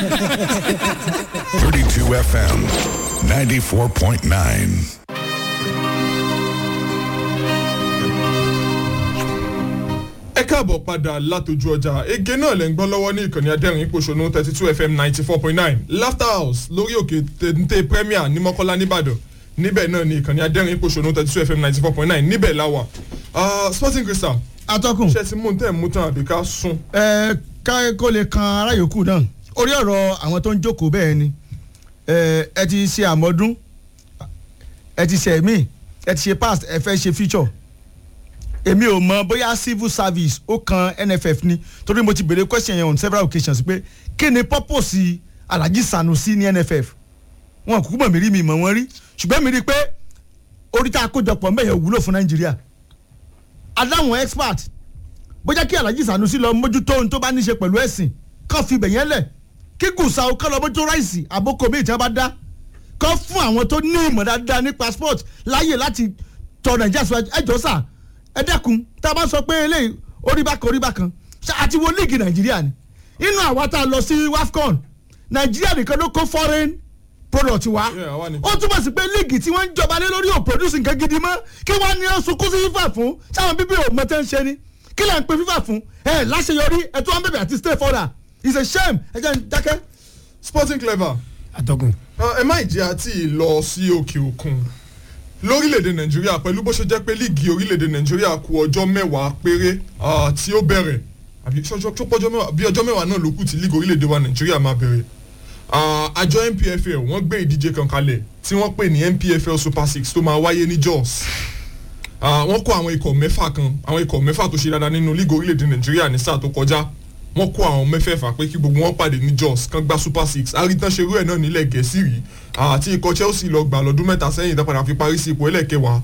32 FM 94.9. ẹ káàbọ̀ padà látọjú ọjà ege náà lẹ́ ń gbọ́ lọ́wọ́ ní ìkànnì adẹ́rìn ìpòṣónú thirty two fm ninety four point nine laughter house lórí òkè téńté premier ní mọ́kọ́lá nìbàdàn níbẹ̀ náà ní ìkànnì adẹ́rìn ìpòṣónú thirty two fm ninety four point nine níbẹ̀ la wà Ah, sporting crystal atọ́kùn ṣe ti mú un tẹ́ ẹ̀ mú tán àbí ká sún. ẹ ká kó lè kan ará yòókù náà orí ọ̀rọ̀ àwọn tó ń jókòó bẹ́ẹ̀ ni ẹ ẹ ti ṣe àmọ́dún ẹ ti ṣe ẹ̀mí ẹ ti ṣe past ẹ fẹ́ ṣe future èmi ò mọ bóyá civil service ó kan nff ni torí mo ti béèrè question yẹn on several occasions pé kí ni purpose alhaji sanusi ní nff wọn kúkú mọ̀ mí rí mi mọ̀ wọ́n rí ṣùgbọ́n mi rí i pé orí tá a kójọpọ̀ mẹ́yẹ̀ wúlò fún nàìjíríà adáwọn expert bójá kí alhaji sanusi lọ mójútó ohun tó bá ní ṣe pẹ̀lú ẹ̀sìn kán fi bẹ̀yẹn lẹ̀ kí gùsà ó kán lọ mójútó ráìsì àbókò míì tí wọ́n bá dá kán fún àwọn tó ní ìmọ̀ dáadáa ní passport láàyè láti tọ nàìjíríà síwájú ẹjọ́ sà ẹ dẹ́kun tá a bá sọ pé eléyìí orí bákan orí bákan ṣá àti wo líìgì nàìjíríà ni inú àwa tá a lọ sí wafcon nàìjíríà nìkan ló kó foreign product wa Yeah, àwa nìkan. ó túmọ̀ sí pé líìgì tí wọ́n ń jọba lé lórí ò produce nǹkan gidi mọ́ kí wọ́n á ní sunkún sí fífà fún sáwọn bíbí ò mọ tẹ́ ń ṣe ni kí lẹ́ ń pe fífà fún ẹ láṣeyọrí ẹ tó wọn bẹ̀bẹ̀ àti stay further it's a shame ẹ jẹ́ ń dákẹ́. sporting clever atọ́kùn. Ah, ẹ má jẹ́ àti lọ sí òkè òkun lórílẹ̀‐èdè nàìjíríà pẹ̀lú bó ṣe jẹ́ pé líìgì orílẹ̀‐èdè nàìjíríà kù ọjọ́ mẹ́wàá péré ah, tí ó bẹ̀rẹ̀ àbí ṣọjọ́ tó pọ́jọ́ mẹ́wàá bí ọjọ́ mẹ́wàá náà ló kù tí líìgì orílẹ̀‐èdè wa nàìjíríà máa bẹ̀rẹ̀ Ah, àjọ npfl wọ́n gbé ìdíje kan kalẹ̀ tí wọ́n pè ní npfl super six tó máa wáyé ní jos Ah, wọ́n kó àwọn ikọ̀ mẹ́fà kan àwọn ikọ̀ mẹ́fà tó ṣe dáadáa nínú líìgì orílẹ̀‐èdè nàìjíríà ní sáà tó kọjá wọ́n kó àwọn mẹ́fẹ̀ẹ̀fà pé kí gbogbo wọn pàdé ní jos kan gba super six àríntàn ṣerú ẹ̀ náà nílẹ̀ gẹ̀ẹ́sì rí àti ikọ̀ chelsea lọ gbà lọ́dún mẹ́ta sẹ́yìn tó padà fi parí sí ipò ẹlẹ́kẹwàá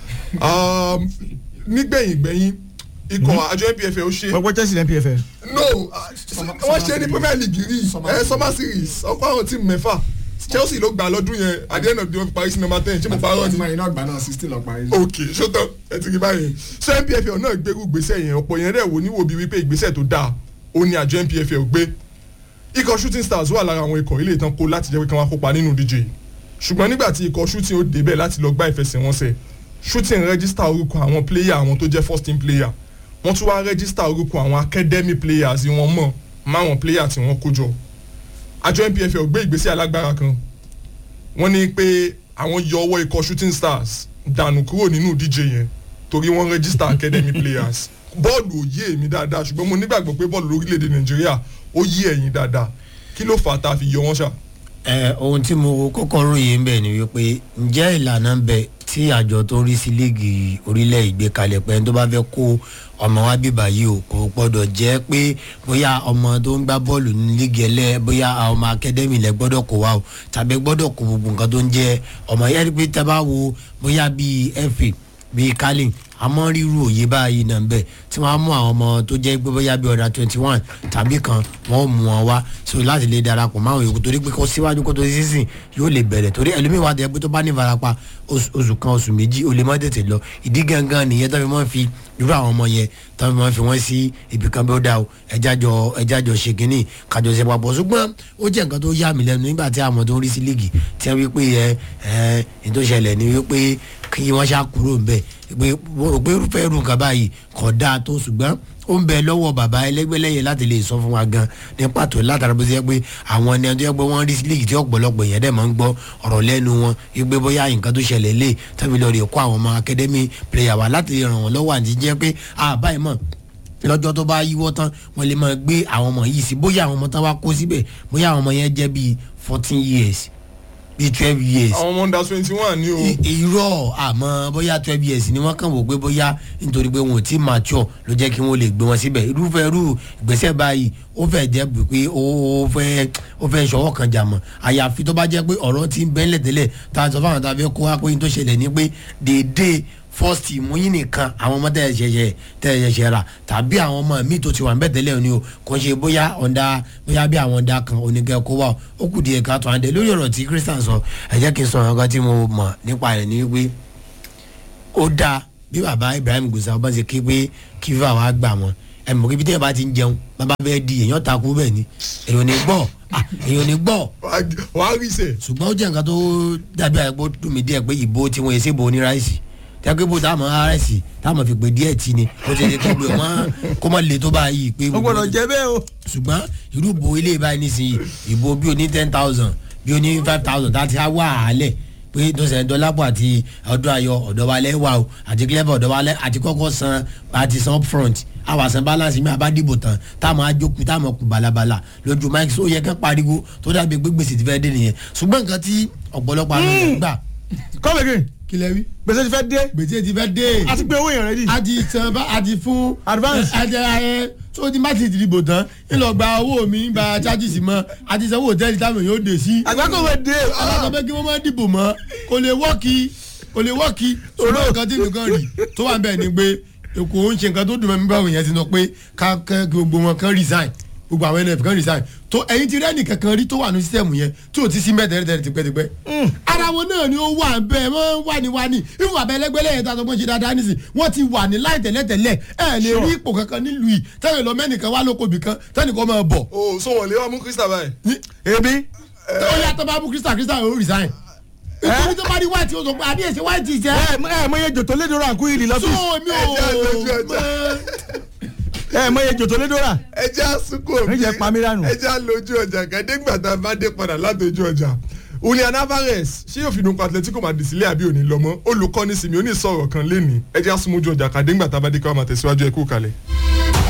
Um, nígbẹ̀yìn gbẹ̀yìn ikọ̀ àjọ npfl ó ṣe gbogbo chelsea ní npfl. no ah, wọ́n ṣe ní premier league rí ẹ summer series ọkọ̀ àwọn tíìmù mẹ́fà chelsea ló gbà lọ́dún yẹn at the end of the day wọ́n fi parí sí number ten ṣé mo parọ́ ni ọtí iná gbà náà sixteen lọ parí. ok ṣótọ́ ẹ ti rí báyìí so npfl náà gbérú ìgbésẹ̀ yẹn ọ̀pọ̀ yẹn dẹ̀ wò níwò bíi wípé ìgbésẹ̀ tó dáa ó ní àjọ npfl gbé ikọ̀ shooting stars wà lára àwọn ikọ̀ ilé ìtàn kó láti jẹ́ pé kí wọ́n kópa nínú díje ṣùgbọ́n nígbà tí ikọ̀ shooting ó débẹ̀ láti lọ gbá ìfẹsẹ̀wọnsẹ̀ shooting register orúkọ àwọn player àwọn tó jẹ́ first team player wọ́n tún wá register orúkọ àwọn academy players wọn mọ̀ máwọn player tí wọ́n kó jọ àjọ npfl gbé ìgbésẹ̀ alágbára kan wọ́n ní pé àwọn yọ ọwọ́ ikọ̀ shooting stars dànù kúrò nínú ìdíje yẹn torí wọ́n register academy players bọ́ọ̀lù ò yé èmi dáadáa ṣùgbọ́n mo nígbàgbọ́ pé bọ́ọ̀lù lórílẹ̀‐èdè nàìjíríà ó yé ẹ̀yin dáadáa kí ló fà á tá a fi yọ wọ́n ṣá. ẹ ohun tí mo kọ́kọ́ ròyìn ń bẹ̀ ni wípé ǹjẹ́ ìlànà ń bẹ tí àjọ tó ń rí sí líìgì orílẹ̀ ìgbékalẹ̀ pẹ́ tó bá fẹ́ kó ọmọ wa bíbá yìí o kò gbọ́dọ̀ jẹ́ pé bóyá ọmọ tó ń gbá bọ́ọ̀lù ní líìgì ẹlẹ́ bóyá ọmọ akadẹ́mì lẹ gbọ́dọ̀ kó wa o tàbí gbọ́dọ̀ kó gbogbo nǹkan tó ń jẹ́ ọmọ yẹn pé tẹ́ bá wo bóyá bíi fa bíi carling àmọ́ ríru òye báyìí náà ń bẹ̀ tí wọ́n á mú àwọn ọmọ tó jẹ́ pé bóyá bíi ọ̀dà twenty one tàbí kan wọ́n ó mú wọn wá so láti lè darapọ̀ máwọn yòókù torí pé kó síwájú kó tó sísìn yóò lè bẹ̀rẹ̀ torí ẹlòmíì wà tẹ́ pé tó bá ní ìfarapa oṣù oṣù kan oṣù méjì ó lè má tètè lọ ìdí gangan nìyẹn tó fi mọ́ fi irú àwọn ọmọ yẹn tó fi mọ́ fi wọ́n sí ibì kan bí ó dá o ẹjájọ ẹjájọ ṣe kínní kájọ ṣe papọ̀ ṣùgbọ́n ó jẹ́ nǹkan tó yà mí lẹ́nu nígbà tí àwọn tó ń rí sí líìgì tí wọ́n wí pé ẹ ẹ ní tó ṣẹlẹ̀ ni wípé kí wọ́n ṣá kúrò ńbẹ̀ pé pé irúfẹ́ irú nǹkan báyìí kò dáa tó ṣùgbọ́n ó ń bẹ lọ́wọ́ bàbá ẹlẹ́gbẹ́lẹ́yẹ láti lè sọ fún wa gan ní pàtó látara bó ṣe yẹ pé àwọn ẹni tó yẹ pé wọ́n rí sí líìgì tí ọ̀pọ̀lọpọ̀ èèyàn dẹ̀ máa ń gbọ́ ọ̀rọ̀ lẹ́nu wọn wípé bóyá nǹkan tó ṣẹlẹ̀ lè tàbí lọ́ọ́ rè kó àwọn ọmọ academy player wa láti ràn wọ́n lọ́wọ́ àti jẹ́ pé àbáyé mọ̀ lọ́jọ́ tó bá yíwọ́ tán wọ́n lè máa gbé àwọn ọmọ yìí sí bóyá àwọn ọmọ tán wá kó síbẹ̀ bóyá àwọn ọmọ yẹn jẹ́ bíi fourteen years bíi twelve years àwọn ọmọ under twenty one ní o I- irọ́ àmọ́ bóyá twelve years ni wọ́n kàn wò pé bóyá nítorí pé wọn ò tí mature ló jẹ́ kí wọ́n lè gbé wọn síbẹ̀ irúfẹ́ irú ìgbésẹ̀ báyìí ó fẹ́ jẹ́ pé ó ó fẹ́ ó fẹ́ ṣọwọ́ kan jà mọ́ àyàfi tó bá jẹ́ pé ọ̀rọ̀ ti ń bẹ́ńlẹ̀ tẹ́lẹ̀ tá a sọ fáwọn tá a fẹ́ kó wá pé ní tó ṣẹlẹ̀ ni pé déédéé first team yín nìkan àwọn ọmọ tẹ̀ ṣẹ̀ṣẹ̀ tẹ̀ ṣẹ̀ṣẹ̀ rà tàbí àwọn ọmọ míì tó ti wà ń bẹ̀ tẹ́lẹ̀ ni o kò ń ṣe bóyá ọ̀ndà bóyá bí àwọn ọ̀ndà kan oníkẹ́ kó wà ó kù díẹ̀ ká tó àǹdẹ̀ lórí ọ̀rọ̀ tí christian sọ ẹ jẹ́ kí n sọ ọ̀rọ̀ kan tí mo mọ̀ nípa rẹ̀ ni wípé ó dáa bí bàbá ibrahim gusa ọba ṣe ké pé kí fífa wa gbà wọn ẹ mọ̀ kí bí tẹ́yẹ̀ bá ti ń jẹun bàbá bẹ́ẹ̀ di èèyàn takú bẹ́ẹ̀ ni èèyàn ní gbọ́ Ah, èèyàn ò ní gbọ́ wàá rí sẹ̀. ṣùgbọ́n ó jẹ́ nǹkan tó dàbí àgbo dùn mí díẹ̀ pé ìbò tí wọ́n ṣe bò ní ráìsì tẹ́gbẹ́ bò táwọn ráìsì táwọn fi pè díẹ̀ tì ní ó ti ṣe kẹ́gbẹ́ wọn kó má le tó bá yìí pé ó gbọ́dọ̀ jẹ́ bẹ́ẹ̀ o. ṣùgbọ́n irú bo ilé báyìí nísìnyí ìbò bí o ní ten thousand bí o ní five thousand láti á wà á lẹ̀ pé tó sẹ̀ dọ́lápọ̀ àti ọdún ayọ̀ ọ̀dọ́wálẹ̀ wà o àti clever ọ̀dọ́wálẹ̀ àti kọ́kọ́ san àti san upfront àwọn àsan balance mi àbá dìbò tán táwọn ajókòó táwọn kù balabala lójú mike so yẹ kán pariwo tó dàbí pé gbèsè ti fẹ́ dé nìyẹn ṣùgbọ́n nǹkan tí ọ̀pọ̀lọpọ̀ àwọn èèyàn gbà come again kílẹ̀ wí. gbèsè ti fẹ́ dé gbèsè ti fẹ́ dé. a ti gbé owó yẹn rẹ́dí. a ti san bá a ti fún. Advance. àti ẹ tó ti má ti dìbò tán ńlọ gba owó mi gba charges mọ́ a ti sanwó hòtẹ́ẹ̀lì táwọn yóò dé sí. àgbákò wẹ̀ dé. alákọ̀ pé kí wọ́n má dìbò mọ́ kò lè wọ́ọ̀kì kò lè wọ́ọ̀kì ṣùgbọ́n nǹkan tí nìkan rí tó wà bẹ́ẹ̀ ni pé èkó ń ṣe nǹkan tó dùn mẹ́mí báwo yẹn ti sọ pé ká ká gbogbo wọn kan resign gbogbo àwọn nf kan resign tó ẹ̀yin ti rẹ́ẹ̀nì kankan rí tó wà ní sísẹ̀mù yẹn tí ò ti sí mẹ́tẹ̀ẹ̀tẹ̀ tipẹ́tipẹ́ ara wọn náà ni ó wà bẹ́ẹ̀ wọ́n wà ní wà ní ìfún abẹ́lẹ́gbẹ́lẹ́ yẹn tá a sọ pé ṣe dáadáa nísìn wọ́n ti wà ní láì tẹ̀lẹ́tẹ̀lẹ́ ẹ̀ lè rí ipò kankan nílùú yìí tẹ́lẹ̀ lọ mẹ́nìkan wá lóko bìkan tẹ́nìkan máa bọ̀ o so wọn lè wá mú krista báyìí. èmi ó yà tó bá mú krista krista ó resign ìtòrí tó bá rí white ó sọ pé àdé èsì white ṣe ẹ ẹ mọ iye jòtó lédora àkú yìí so lọ́fíìsì mi Ẹja lójú ọjà. ẹ mọ iye jòtó lédora. ẹjẹ àsìkò Ẹ jẹ́ pa mí dànù. ẹjẹ àlójú ọjà kẹdẹgbà tá a bá dé padà látọjú ọjà Julian Alvarez ṣé yóò fi dùnkọ Atletico Madrid sílẹ̀ àbí òní lọ́mọ olùkọ́ni Simeone sọ̀rọ̀ kan lẹ́ni ẹjẹ àsìmójú ọjà kàdégbà tá a bá dé ká wà máa tẹ̀síwájú ẹ̀kú kalẹ̀.